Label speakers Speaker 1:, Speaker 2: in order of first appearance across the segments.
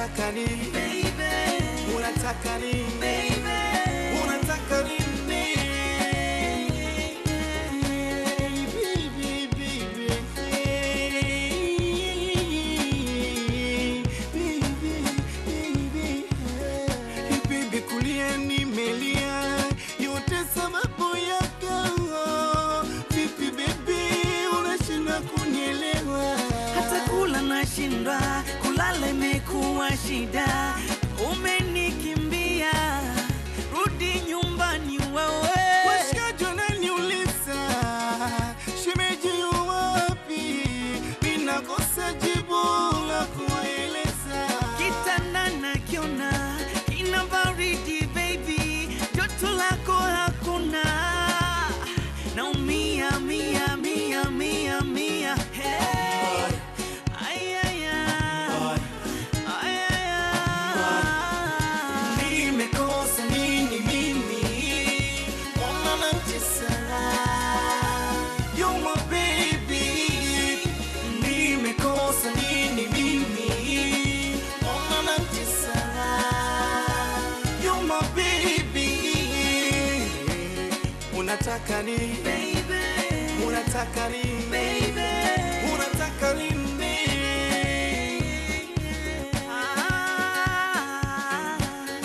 Speaker 1: unataka nini
Speaker 2: baby,
Speaker 1: unataka nini
Speaker 2: baby.
Speaker 1: unataka nini Bibi kulia nimelia yote sababu yako vipi bebi unashinda kunielewa
Speaker 2: hata kula nashindwa, kulala imekuwa shida. Umenikimbia, rudi nyumbani wewe.
Speaker 1: Washikaji wananiuliza shemeji yu wapi, ninakosa jibu la kuwaeleza.
Speaker 2: Kitanda nakiona kina baridi baby, joto lako hakuna. Naumia mia mia mia mia hey. Ay, ay, ay. Ay, ay, ay.
Speaker 1: Nimekosa nini mimi? Mbona natesa? You're my baby. Nimekosa nini mimi? Mbona natesa? You're my baby. Unataka nini?
Speaker 2: Baby,
Speaker 1: Unataka nini?
Speaker 2: baby.
Speaker 1: Unataka nini?
Speaker 2: Ah,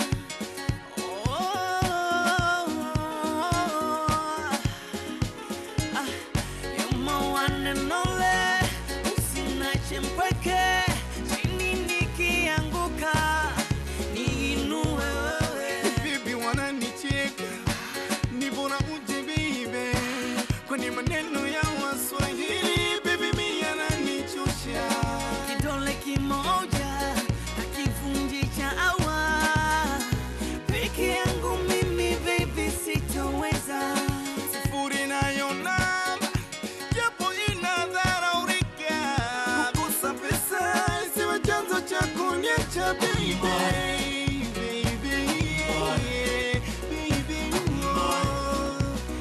Speaker 2: oh, ah, you're my one and only. Usiniache mpweke, chini nikianguka, niinue wewe.
Speaker 1: Bibi wananicheka, ni bora uje bibi, kwani maneno ya Waswahili bibi mimi yananichosha.
Speaker 2: Kidole kimoja hakivunji chawa, peke yangu mimi baby sitoweza.
Speaker 1: Sifuri nayo namba, japo inadharaulika, kukosa pesa isiwe chanzo cha kuniacha baby. Baby, baby, oh.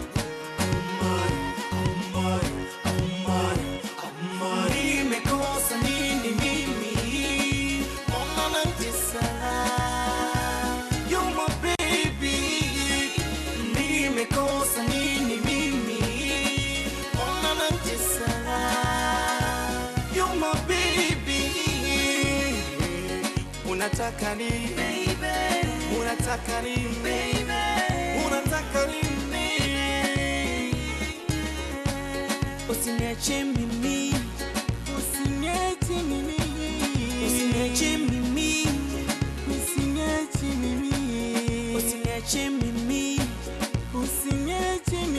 Speaker 1: Nimekosa nini mimi? Mbona natesa? You're my baby. Nimekosa nini mimi? Mbona natesa? You're my baby. Unataka nini?
Speaker 2: Baby,
Speaker 1: Unataka nini?
Speaker 2: baby.
Speaker 1: Unataka nini?
Speaker 2: Usiniache mimi,
Speaker 1: Usiniache mimi.
Speaker 2: usiniache mimi,
Speaker 1: Usiniache mimi.
Speaker 2: usiniache mimi.
Speaker 1: Usiniache mimi.